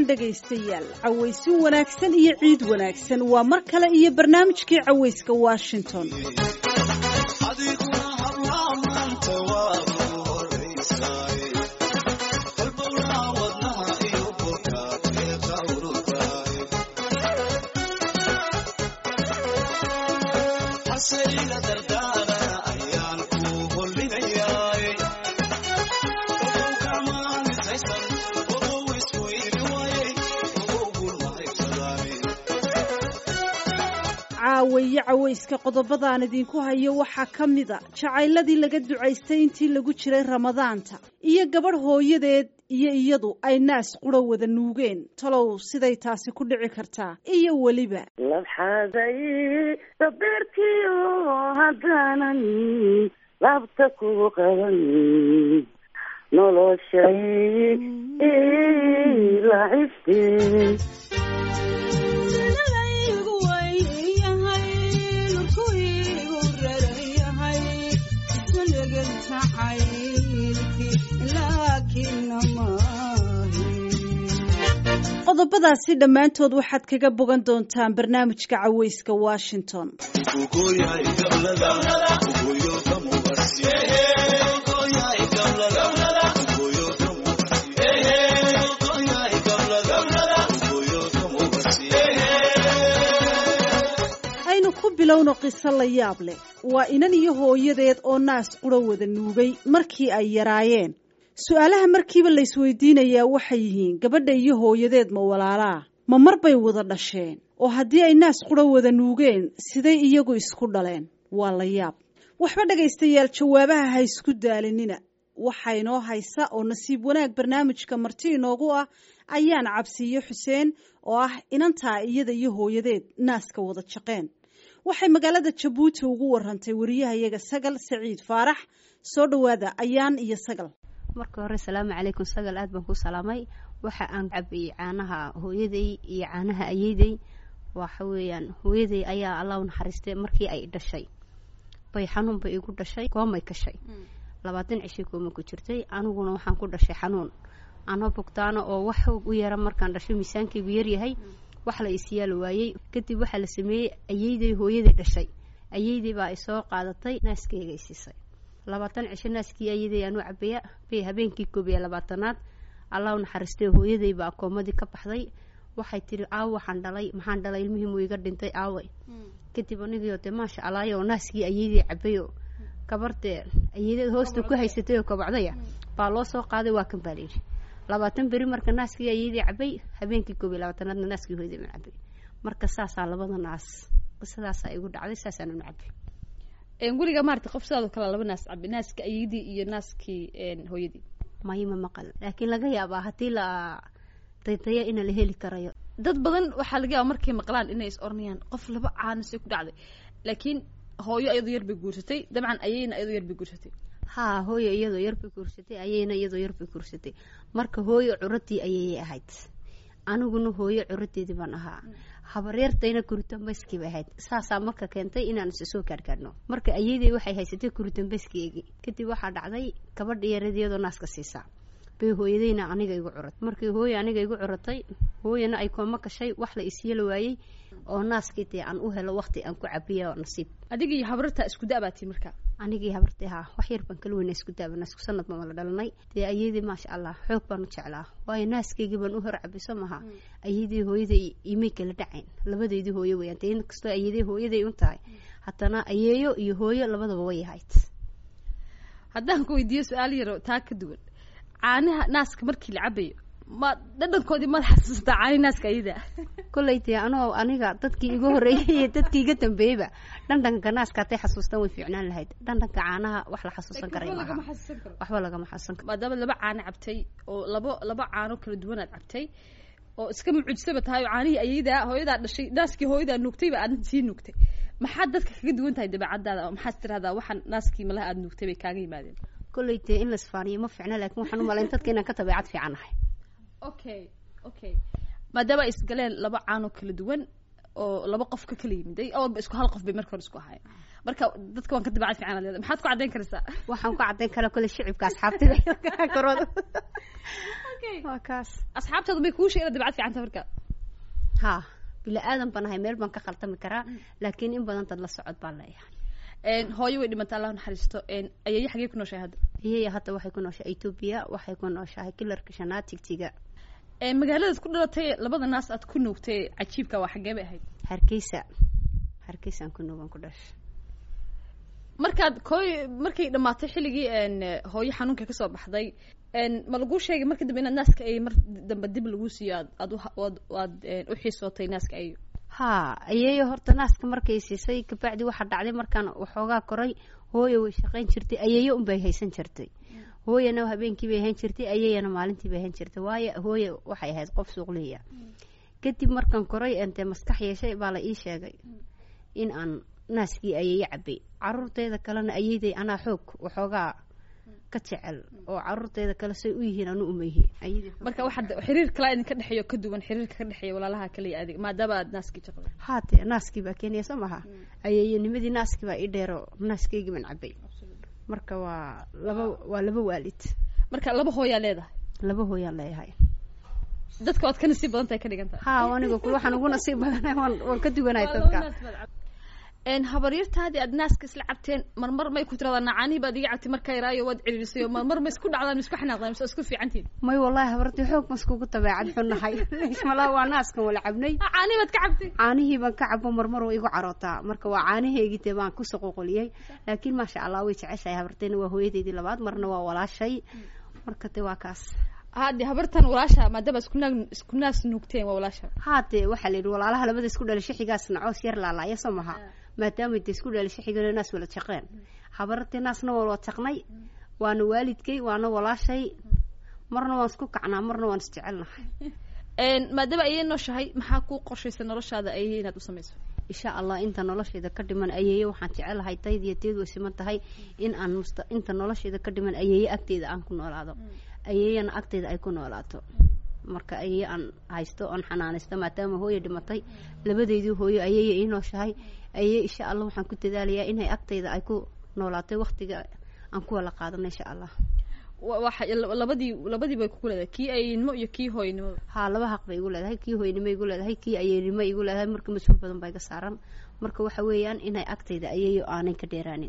wacan dhegaystayaal cawaysin wanaagsan iyo ciid wanaagsan waa mar kale iyo barnaamijkii cawayska washington caawaye cawayska qodobadaan idinku hayo waxaa ka mida jacayladii laga ducaystay intii lagu jiray ramadaanta iyo gabadh hooyadeed iyo iyadu ay naas qura wada nuugeen talow siday taasi ku dhici kartaa iyo weliba labxaaday dabeertiyo haddaanan laabta ku qaban noloshay lacibte qodobadaasi dhammaantood waxaad kaga bogan doontaan barnaamijka cawayska washington aynu ku bilowno qiso la yaab leh waa inan iyo hooyadeed oo naas qura wada nuugay markii ay yaraayeen su-aalaha markiiba laysweydiinayaa waxay yihiin gabadha iyo hooyadeed ma walaalaa ma mar bay wada dhasheen oo haddii ay naas qura wada nuugeen siday iyagu isku dhaleen waa la yaab waxba dhegaystayaal jawaabaha ha isku daalinina waxaa inoo haysa oo nasiib wanaag barnaamijka marti inoogu ah ayaan cabsiiyo xuseen oo ah inantaa iyada iyo hooyadeed naaska wada jaqeen waxay magaalada jabuuti ugu warantay wariyahayaga sagal saciid faarax soo dhowaada ayaan iyo sagal marka hore salaamu calaykum sagal aad baan ku salaamay waxa aan cabiyey caanaha hooyaday iyo caanaha ayeyday waxa weeyaan hooyaday ayaa allah u naxariistay markii ay dhashay bay xanuun bay igu dhashay koomay kashay labaatan cishay kooma ku jirtay aniguna waxaan ku dhashay xanuun anoo bogtaana oo wax u yara markaan dhashay miisaankaygu yaryahay wax la isyaal waayey kadib waxaa la sameeyey ayeyday hooyaday dhashay ayeyday baa isoo qaadatay naaskeyga isiisay labaatan cisho naaskii ayaday aanu cabaya bay habeenkii koob iyo labaatanaad allah u naxariistay hooyaday baa koomadii ka baxday waxay tiri aawo waxaan dhalay maxaan dhalay ilmihii muu iga dhintay aaway kadib anigio dee maasha allaah oo naaskii ayaday cabayo kabardee ayadeed hoosta ku haysatay oo kabacdaya baa loo soo qaaday waa kan baa layidhi labaatan beri marka naaskii ayaday cabay habeenkii koob iyo labaatanaadna naaskii hooyaday ma cabay marka saasaa labada naas qisadaasaa igu dhacday saasaananu cabay weliga maarata qof sidaadoo kale laba naas cabi naaska ayadii iyo naaskii hooyadii mayma maqal laakiin laga yaabaa haddii la daydayo ina la heli karayo dad badan waxaa laga yaaba markay maqlaan inay is oranayaan qof laba caanasay ku dhacday laakiin hooyo ayadoo yar bay guursatay dabcan ayayna ayadoo yar bay guursatay haa hooyo iyadoo yar bay guursatay ayayna iyadoo yar bay guursatay marka hooyo curadii ayayay ahayd aniguna hooyo curadeedii baan ahaa habareertayna kuritambayskii bay ahayd saasaa marka keentay inaan isa soo gaargaarno marka ayadey waxay haysatay kuritambayskiygii kadib waxaa dhacday gabadha yareed iyadoo naaska siisaa bay hooyadayna aniga igu curatay markii hooyo aniga igu curatay hooyana ay kooma gashay wax la isyeli waayey oo naaskii dee aan u helo waqti aan ku cabiya nasiib adiga iyo habarta isku da-baatii marka anigii habartay haa wax yar baan kala weyna isku daabana isku sanad baan wala dhalanay dee ayadii maasha allah xoog baan u jeclaa waayo naaskaygii baan u hor cabiso maha ayadii hooyaday imay kala dhacayn labadeydii hooyo weyaan dee inkastoo ayadii hooyaday un tahay haddana ayeeyo iyo hooyo labadaba way ahayd haddaan ku weydiiyo su-aal yaro taa ka duwan caanaha naaska markii la cabayo ma dhadhankoodii maad xasuustaa caani naaska ayada kolley dee anoo aniga dadkii igu horreeyey iyo dadkii iga dambeeyeyba dhandhanka naaska hatay xasuustaan way fiicnaan lahayd dhandhanka caanaha wax la xasuusan karay maaha waxba lagama xasuusan karo maadaama laba caano cabtay oo labo laba caano kala duwanaad cabtay oo iska mucujisaba tahay oo caanihii ayadaa hooyadaa dhashay naaskii hooyadaa nuugtayba aad sii nuugtay maxaad dadka kaga duwan tahay dabeecadaada maxaad tirahdaa waxaan naaskii malaha aad nuugtay bay kaaga yimaadeen kolley dee in la isfaaniyo ma fiicna laakiin waxaan u malayn dadka inaan ka dabeecad fiican nahay okay okay maadaama ay isgaleen laba caanoo kala duwan oo laba qof ka kala yimiday awalba isku hal qof bay marka hore isku ahaayeen marka dadka waan ka dabeecad fiican leedahay maxaad ku caddayn karaysaa waxaan ku caddayn karaa kolley shicibka asxaabtida korooda waa kaas asxaabtaada bay kuu sheegeen dabcad fiicanta marka ha bila aadan baan ahay meel baan ka khaltami karaa laakiin in badan dad la socod baan leeyahay Een, hooyo way dhimata allah naxariisto Een, ayeeye xagee ku nooshahay hadda iyaya hadda waxay ku nooshahay etoobiya waxay ku nooshahay kilarka shanaad tigtiga Een, magaaladaad ku dhalatay labada naas aad ku nuugtay cajiibka waa xagee bay ahayd hargeysa hargeysaan ku nuugan ku dhashay markaad kooy markay dhamaatay xilligii een, hooyo xanuunka kasoo baxday een, ma laguu sheegay marka dambe inaad naaska ay mar dambe dib laguu siiyo aad aad u- aad aad een, u xiisootay naaska ay ha ayeeyo horta naaska markay siisay kabacdi waxaa dhacday markaan waxoogaa koray hooyo way shaqayn jirtay ayeeyo unbay haysan jirtay hooyana habeenkii bay hayn jirtay ayeeyana maalintii bay hayn jirtay waayo hooyo waxay ahayd qof suuqliya kadib markaan koray ente maskax yeeshay baa la ii sheegay in aan naaskii ayeeyo cabay caruurteeda kalena ayeeday anaa xoog waxoogaa ka jecel oo caruurteeda kale say u yihiin anu uma yihiin Ayeeday xoog- marka waxaad xiriir kalaa idinka dhexeeyo ka duwan xiriirka ka dhexeeya walaalaha kale iyo adiga maadaama aad naaskii jaqday haate naaskii baa keenaya soo maha ayeeyanimadii naaskii baa ii dheero naaskeygi baan cabay marka waa laba waa laba waalid marka laba hooyaa leedahay laba hooyaan leeyahay dadka waad ka nasiib badan tahay ka dhigan tahay ha aniga kul waxaan ugu nasiib badanahay waan waan ka duwanahay dadka een habaryartaadii aad naaska isla cabteen marmar may ku tiradaa nacaanii baad iga cabtay markaa yaraayo waad ciriirisayo marmar ma isku dhacdaan ma isku xanaaqdaan mise isku fiicantiin may wallahi habartii xoog ma iskugu dabeecad xunnahay malaa waa naaskan wala cabnay nacaanii baad ka cabtay caanihii baan ka cabo marmar oo igu carootaa marka waa caanaheygii dee baan kusoo qoqoliyey laakiin maasha allah way jeceshahay habarteyna waa hooyadeydii labaad marna waa walaashay marka de waa kaas hadde habartan walaasha maadaama isku naag isku naas nuugteen waa walaasha haate waxaa la yidhi walaalaha labada isku dhalishay xigaasna coos yar laalaaya soo maha maadaama de isku dhalishay xigana naas wala jaqeen habartee naasna waa wada jaqnay waana waalidkay waana walaashay marna waan isku kacnaa marna waan isjecelnahay een maadaama ayay nooshahay maxaa kuu qorshaysa noloshaada ayay inaad u samayso insha allah inta noloshayda ka dhiman ayeeye waxaan jecelahay tayd iyo teed way siman tahay in aan musta inta noloshayda ka dhiman ayeeye agteeda aan ku noolaado ayeeyana agteeda ay ku noolaato marka ayeeye aan haysto oon xanaanaysto maadaama hooyo dhimatay labadeydii hooyo ayeeye ii nooshahay ayeeye insha allah waxaan ku dadaalayaa inay agteyda ay ku noolaatay waktiga aan ku wala qaadano insha allah wa- waxa labadii labadii bay kugu leedahay kii ayeynimo iyo kii hooynimo haa laba xaq bay igu leedahay kii hooynimo igu leedahay kii ayeynimo igu leedahay marka mas-uul badan baa iga saaran marka waxa weeyaan inay agteyda ayeeyo aanay ka dheeraanin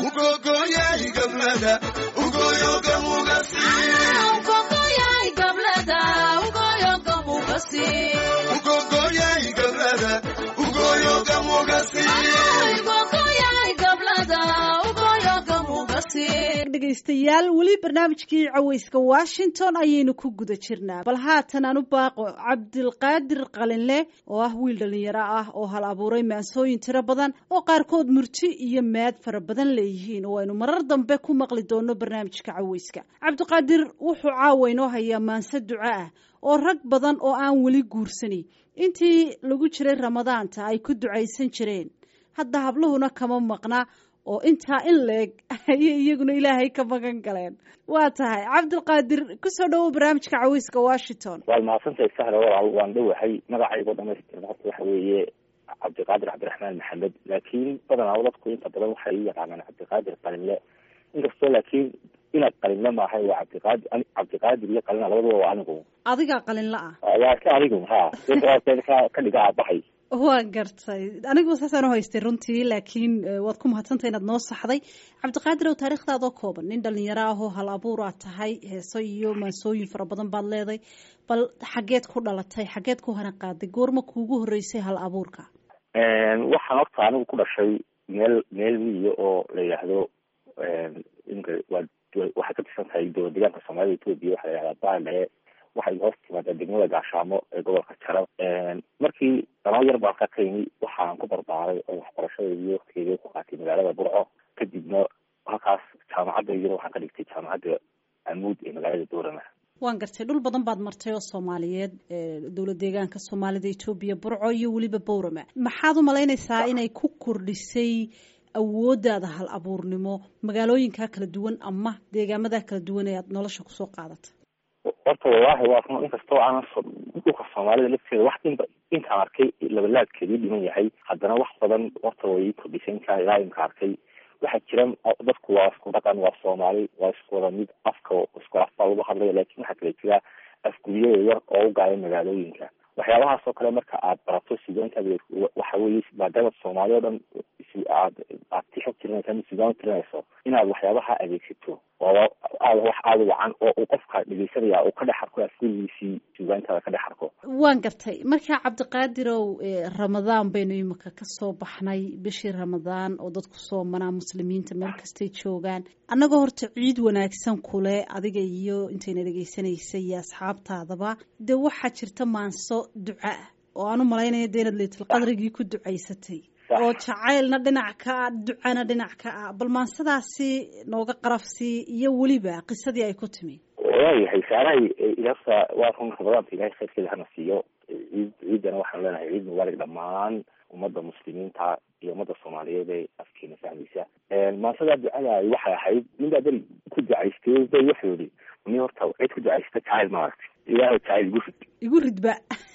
dhegaystayaal weli barnaamijkii caweyska washington ayaynu ku guda jirnaa bal haatan aan u baaqo cabdilqaadir qalinle oo ah wiil dhalinyaro ah oo hal abuuray maansooyin tiro badan oo qaarkood murti iyo maad fara badan leeyihiin oo aynu marar dambe ku maqli doono barnaamijka caweyska cabdiqaadir wuxuu caawa inoo hayaa maanse duco ah oo rag badan oo aan weli guursani intii lagu jiray ramadaanta ay ku ducaysan jireen hadda habluhuna kama maqna oo intaa in leeg ayay iyaguna ilaahay ka magan galeen waa tahay cabdilqaadir kusoo dhawow barnaamijka caweyska washington waad mahadsantahay sahla walaal waan dhowahay magacaygo dhamaystiran horta waxa weeye cabdiqaadir cabdiraxmaan maxamed laakiin badanaa dadku inta badan waxay u yaqaanaan cabdiqaadir qalinle inkastoo laakiin inaad qalinle maahay waa cabdiqaadir cabdiqaadir iyo qalina labaduba waa anigu adigaa qalinla ah waa ka adigu ha ka ka dhiga aabahay waa gartay anigu saasaan u haystay runtii laakiin eh, waad ku mahadsantay inaad noo saxday cabdiqaadir ow taariikhdaadoo kooban nin dhalinyaro ah oo hal abuur aad tahay heeso iyo maansooyin fara badan baad leeday bal xageed ku dhalatay xageed ku hana qaaday goorma kuugu horeysay hal abuurka waxaan horta anigu ku dhashay meel meel miyiga oo la yidhaahdo imka waa waxay ka tirsan tahay dowlad deegaanka soomaalida etoobiya waxaa la yidhahdaa baale waxay hoos timaadaa degmada gaashaamo ee gobolka jarab markii dhanoo yar baan ka qaymi waxaan ku barbaaray oo waxbarashadeedii waktigeedii ku qaatay magaalada burco kadibna halkaas jaamacadeydina waxaan ka dhigtay jaamacadda amuud ee magaalada boorama waan gartay dhul badan baad martay oo soomaaliyeed ee dowlad deegaanka soomaalida etoobiya burco iyo weliba bowrama maxaad u malaynaysaa inay ku kordhisay awooddaada hal abuurnimo magaalooyinkaa kala duwan ama deegaamadaa kala duwan ee aad nolosha kusoo qaadatay horta wallaahi waa run inkastoo aanan so dhulka soomaalida lafteeda wax inba intaan arkay labalaadkeedii dhiman yahay haddana wax badan horta way kordhisay inkaa ilaa imka arkay waxaa jira dadku waa isku dhaqan waa soomaali waa isku wada mid afka isku af baa lagu hadlaya laakin waxaa kala jira afguriyada yar oo u gaaya magaalooyinka waxyaabahaas oo kale marka aad barato sugaantaada waxa weye maadaama soomaali o dhan aad aad tixo tirinaysa ama sugaan tirinayso inaad waxyaabaha adeegsato oo aad wax aada wacan oo uu qofka dhegeysanaya uu ka dhex arko afgurigiisii sugaantaada ka dhex arko waan gartay markaa cabdiqaadirow ramadaan baynu imika kasoo baxnay bishii ramadaan oo dadku soomanaa muslimiinta meel kastay joogaan annagoo horta ciid wanaagsan kule adiga iyo intayna dhegeysanaysa iyo asxaabtaadaba dee waxaa jirta maanso duca ah oo aan u malaynaya dee inaad leytulqadrigii ku ducaysatay oo jacaylna dhinac ka ah ducana dhinac ka ah bal maansadaasi nooga qarafsii iyo weliba qisadii ay ku timi waayahay saarahay ilasa waa run ramadaanka ilahay khayrkeeda hana siiyo ciid ciidana waxaan leenahay ciid mubaarig dhammaan ummadda muslimiinta iyo ummadda soomaaliyeed ee afkeena fahmaysa maansadaa ducada waxay ahayd ninbaa beri ku ducaystay bay wuxuu yihi ni horta cid ku ducaysta jacayl maaragtay ilaahay jacayl igu rid igu ridba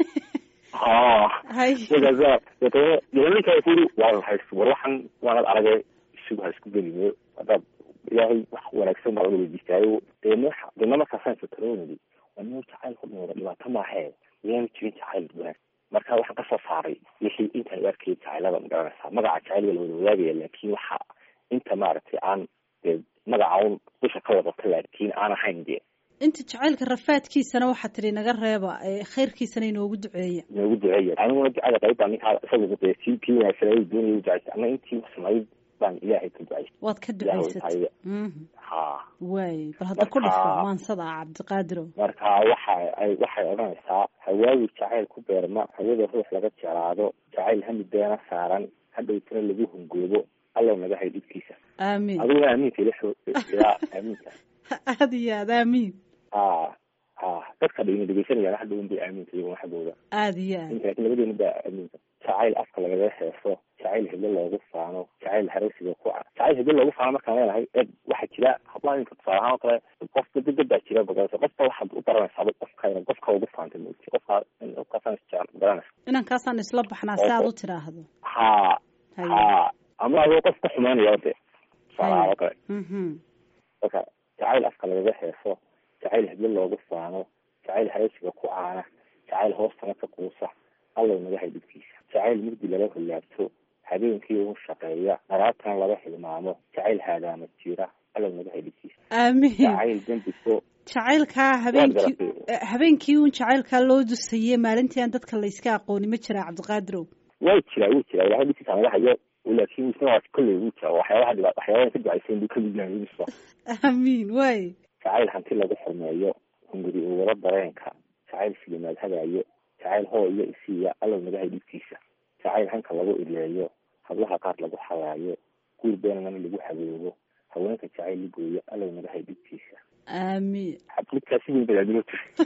ha hay markaasa deetana ninka kuri waa hays war waxan waanad arage isugu ha isku gelime haddaad ilaahay wax wanaagsan baa una weydiistaayo deena deena markaasaan sataroonidi waa nin jacayl ku dhimada dhibaato maahee miyaanu jirin jacayl wanaag marka waxaan kasoo saaray wixii intaan arkayay jacaylada magaranaysaa magaca jacayl waa la wada wadaagaya laakin waxa inta maaragtay aan dee magaca un dusha ka wadata laakiin aan ahayn dee inta jacaylka rafaadkiisana waxaa tidhi naga reeba khayrkiisana inoogu duceeya inoogu duceeya aniguna ducada qayb baa ninkaa isaga dee si kii wanaagsan ay doonaya ducaysa ana intii samayd baan ilaahay ka ducaysay waad ka ilaahay ducaysatay tahay Mhm. ha waay bal hadda ku Marka- dhifo maansada ah cabdiqaadirow marka waxa ay waxay odhanaysaa hawaawi jacayl ku beerma hawada ruux laga jeclaado jacayl hamideena saaran hadhowtana lagu hungoobo allow naga hay dhibkiisa aamiin adiguna aamiinka ila xo ilaa aamiinka aada iyo aad aamiin ha ha dadka dhigna dhegeysanayaan hadhown bay aamiinka iyaguna xaggooda aada iyo aad inta laakiin labadeena baa aamiinka jacayl afka lagaga heeso jacayl heblo loogu faano jacayl haraysiga ku ca jacayl heblo loogu faano markaan leenahay eeg waxaa jira hablaha inka tusaale ahaan oo kale qofka dad baa jira magarasa qofka waxaad u baranaysaa qofka ina qofka ugu faantay maogti qofka qofkaasaan isjecel magaranaysa inankaasaan isla baxnaa si aad u tiraahdo ha Haye. ha ama adoo qof ka xumaanaya de tusaale ahaan oo kale Mhm. marka jacayl afka lagaga heeso jacayl heblo loogu faano jacayl haraysiga ku caana jacayl hoostana ka quusa allow naga hay dhibkiisa jacayl mugdi laga hollaabto habeenkii ugu shaqeeya dharaabtana laga hilmaamo jacayl haadaama jira allow naga hay dhibkiisa aamiin jacayl dembiso jacaylkaa habeenkii garatay. eh, habeenkii uun jacaylkaa loo dusayey maalintii aan dadka layska aqooni ma jiraa cabdiqaadirow way jiraa wuu jiraa ilahay dhibkiisa naga hayo laakiin isna waa kolley wuu jira waxyaabaha dhiba waxyaabaha ka ducaysan buu kamid yahay wilisba aamiin waay jacayl hanti lagu xurmeeyo hunguri uu wada dareenka jacayl filimaad hagaayo jacayl hoo iyo isiiya allow naga hay dhibkiisa jacayl hanka lagu ileeyo hablaha qaar lagu xalaayo guur beenana lagu haboobo haweenka jacayl ligooyo allow naga hay dhibkiisa aamiin midkaasi weyn badaadilo tiri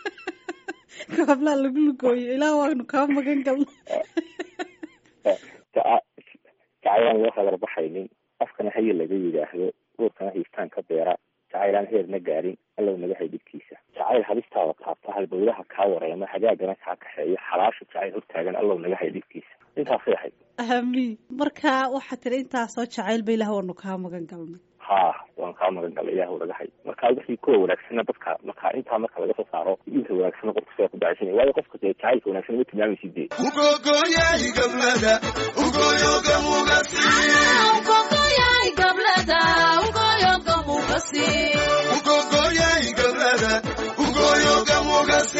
kaablaa lagu lugooyo ilaah waanu kaa magan galnay jacaylaan loo hagar baxaynin afkana haye laga yidhaahdo uurkana hiistaan ka beera jacaylaan heerna gaarin allow naga hay dhibkiisa jacayl hadistaada taabta halbowlaha kaa wareema hagaagana kaa kaxeeya xalaasha jacayl hortaagan allow naga hay dhibkiisa intaasay ahayd aamiin marka waxaa tiri intaasoo jacayl ba ilaah waanu kaa magan galnay ha waan kaa magan galay ilaahu naga hay marka wixii kuwa wanaagsana dadka marka intaa marka laga soo saaro inta wanaagsana qofka sidaa ku dacaysanaya waayo qofka dee jacaylka wanaagsan ma tilmaamaysid dee ugogoyay gablada ugoyoga mugasi ugogoyay gablada ugoyoga mugasi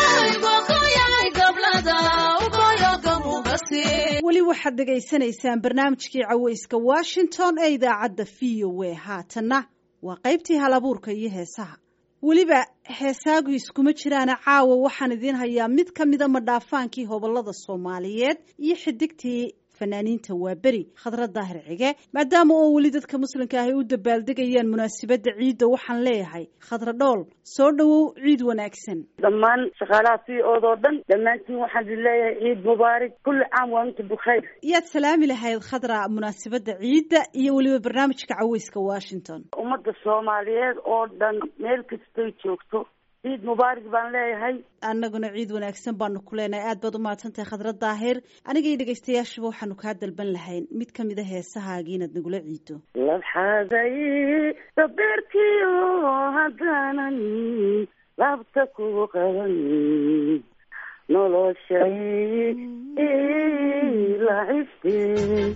weli waxaad dhegaysanaysaan barnaamijkii caweyska washington ee idaacadda v o a haatanna waa qaybtii halabuurka iyo heesaha weliba heesaagu iskuma jiraana caawa waxaan idiin hayaa mid ka mida madhaafaankii hobolada soomaaliyeed iyo xidigtii fanaaniinta waa beri khadra daahir cige maadaama oo weli dadka muslimka ahy u dabaaldegayaan munaasabadda ciidda waxaan leeyahay khadra dhool soo dhowow ciid wanaagsan dhammaan shaqaalaha v ood oo dhan dhammaantiin waxaan idin leeyahay ciid mubaarak kulli caam waa inta bukhayr yaad salaami lahayd khadra munaasabadda ciidda iyo weliba barnaamijka caweyska washington ummadda soomaaliyeed oo dhan meel kastay joogto ciid mubaarak baan leeyahay annaguna ciid wanaagsan baanu ku leenahay aad baad u mahadsantahay khadra daahir aniga iyo dhegaystayaashuba waxaanu kaa dalban lahayn mid ka mid a heesahaagii inaad nagula ciido labxaaday dabeerkiyo haddaanan laabta kugu qaban noloshay lacibte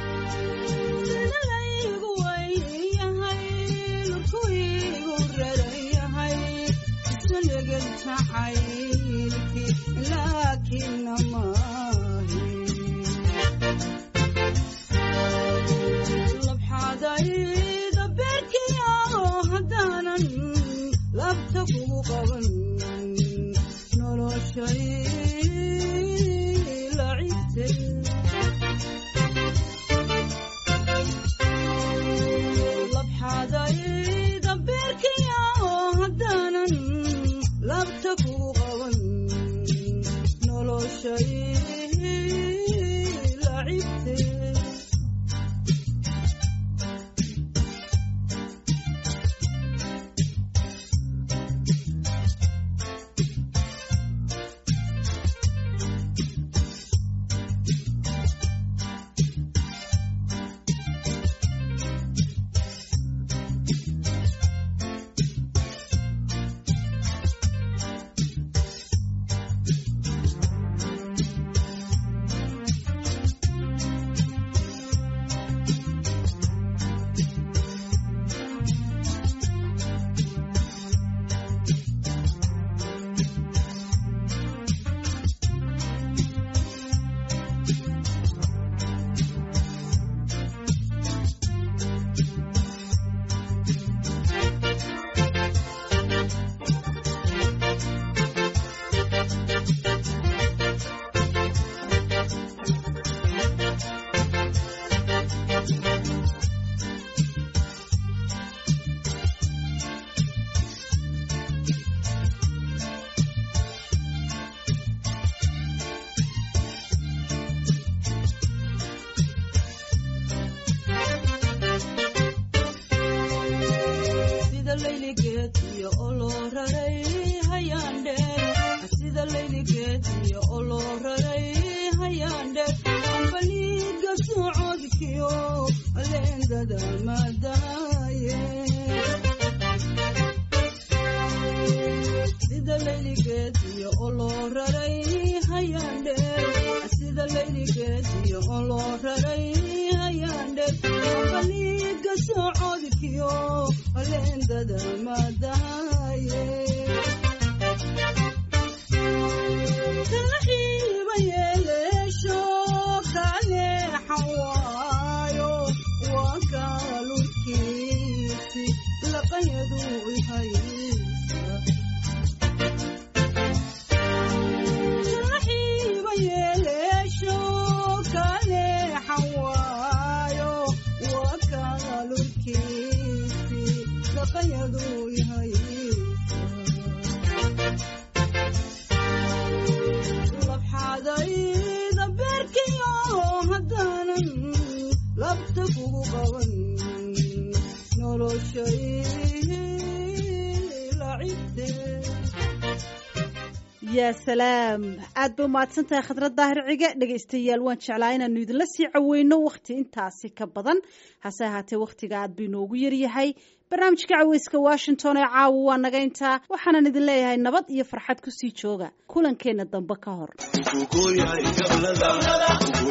yaa salaam aad ba umahadsan tahay khadrad daahir cige dhegaystayaal waan jeclaa inaanu idinla sii caweyno wakhti intaasi ka badan hase ahaatee wakhtiga aad ba inoogu yaryahay barnaamijka caweyska washington ee caawa waa naga intaa waxaanan idin leeyahay nabad iyo farxad kusii jooga kulankeenna dambe ka hor